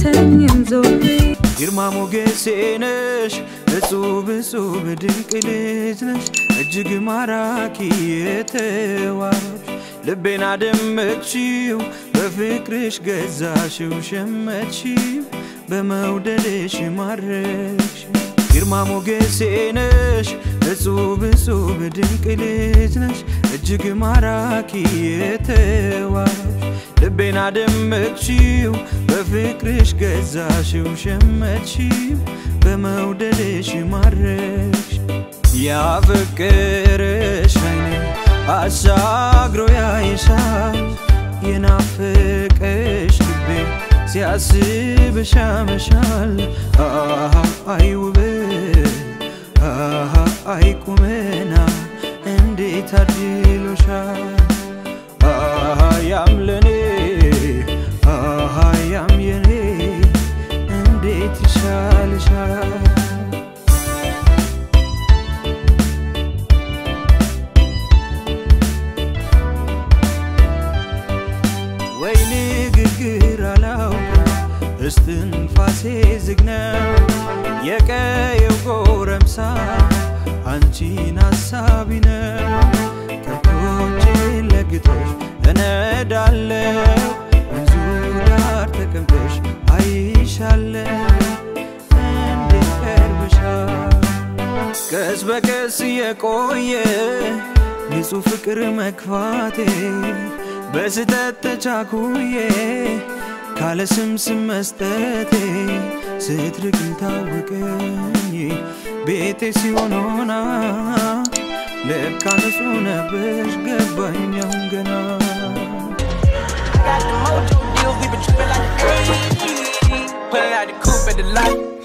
አልተኝም ዞሬ ግርማ ሞገሴ ነሽ እጹብ እጹብ ድንቅ ልጅ ነሽ እጅግ ማራኪ የተዋብሽ ልቤን አደመቅሽው በፍቅርሽ ገዛሽው ሸመትሽው በመውደድሽ ማረክሽ ግርማ ሞገሴ ነሽ እጹብ እጹብ ድንቅ ልጅ ነሽ እጅግ ማራኪ የተዋብሽ ልቤን አደመቅሽው በፍቅርሽ ገዛሽው ሸመትሽው በመውደድሽ ማረክሽ ያፈቀረሽ አይኔ አሻግሮ ያይሻል የናፈቀሽ ልቤ ሲያስብሽ ያመሻል አሃ አይ ውበት አሃ አይ ቁመና እንዴት አድሎሻል አሃ ያም ለኔ አሃ ያም የኔ እንዴት ይሻልሻል ወይ ንግግር አላውቅም እስትንፋሴ ዝግ ነው የቀየው ጎረምሳ አንቺን አሳቢ ነው ከብቶቼን ለግጦሽ እነዳለው ወንዙ ዳር ተቀምጠሽ አይሻለው እንዴት ቀርብሻል ቀስ በቀስ የቆየ ንጹሕ ፍቅር መግፋቴ በስተት ተቻኩዬ ካለ ስም ስም መስጠቴ ስትርቅም ታወቀኝ ቤቴ ሲሆን ሆና ለካ ንጹሕ ነበሽ ገባኝ አሁን ገና Got the mojo deal, we been tripping like crazy. Pulling out the coupe at the light.